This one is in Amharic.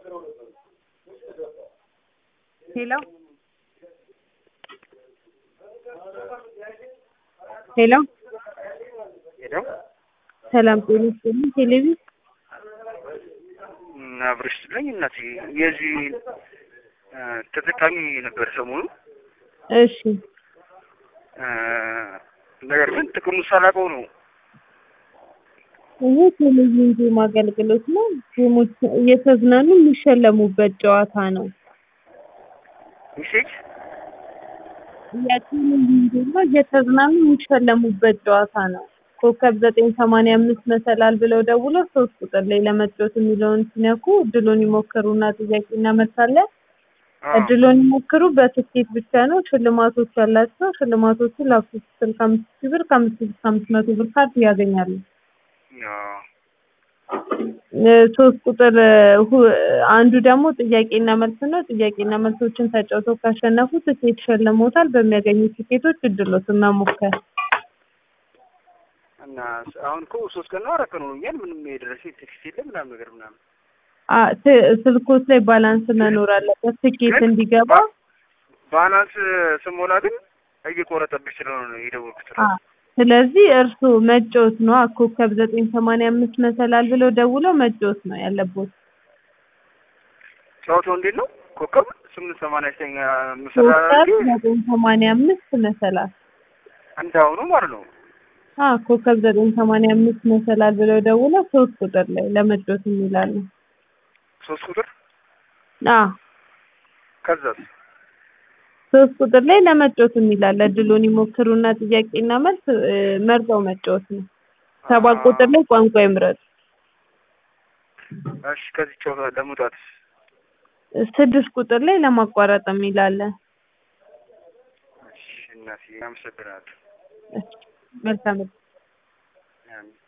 ሄሎ ሄሎ ሄሎ ሰላም ጤና ይስጥልኝ። ቴሌቪዥን አብረሽ ስትለኝ እናቴ የዚህ ተጠቃሚ ነበር ሰሞኑ። እሺ ነገር ግን ጥቅሙ ሳላውቀው ነው ይሄ ቴሌቪዥን ጌም አገልግሎት ነው። ጌሞች እየተዝናኑ የሚሸለሙበት ጨዋታ ነው። ሜሴጅ የቴሌቪዥን ጌም ነው። እየተዝናኑ የሚሸለሙበት ጨዋታ ነው። ኮከብ ዘጠኝ ሰማንያ አምስት መሰላል ብለው ደውለው ሶስት ቁጥር ላይ ለመጫወት የሚለውን ሲነኩ እድሉን ይሞክሩና ጥያቄና መልስ አለ። እድሉን ይሞክሩ በትኬት ብቻ ነው። ሽልማቶች ያላቸው ሽልማቶቹ ላፕቶፕ ስልክ አምስት ሺህ ብር ከአምስት ሺህ እስከ አምስት መቶ ብር ካርድ ያገኛሉ። ሶስት ቁጥር ሁ- አንዱ ደግሞ ጥያቄና መልስ ነው። ጥያቄና መልሶችን ተጫውተው ካሸነፉ ትኬት ሸልሞታል። በሚያገኙት ትኬቶች እድሎትን መሞከር እና አሁን እኮ ሶስት ቀን ነው አራት ቀን ሆኖኛል። ምንም የደረሰ ቴክስት የለም ምናምን ነገር ምናምን አ ት- ስልኮች ላይ ባላንስ መኖር አለበት ትኬት እንዲገባ። ባላንስ ስሞላ ግን እየቆረጠብኝ ስለሆነ ነው የደወልኩት። አ ስለዚህ እርስዎ መጫወት ነው። ኮከብ ዘጠኝ ሰማንያ አምስት መሰላል ብለው ደውለው መጫወት ነው ያለቦት። ጨዋታው እንዴት ነው? ኮከብ ስምንት ሰማንያ ዘጠኝ መሰላ ኮከብ ዘጠኝ ሰማንያ አምስት መሰላል እንዳሁኑ ማለት ነው። አ ኮከብ ዘጠኝ ሰማንያ አምስት መሰላል ብለው ደውለው ሶስት ቁጥር ላይ ለመጫወት የሚላሉ። ሶስት ቁጥር አ ከዛስ ሶስት ቁጥር ላይ ለመጫወት የሚላል እድሉን ይሞክሩና ጥያቄና መልስ እ፣ መርጠው መጫወት ነው። ሰባት ቁጥር ላይ ቋንቋ ይምረጡ። እሺ ከዚህ ጨዋታ ለመውጣት ስድስት ቁጥር ላይ ለማቋረጥ የሚላለ። እሺ እናቴ አመሰግናለሁ። መልካም አሜን።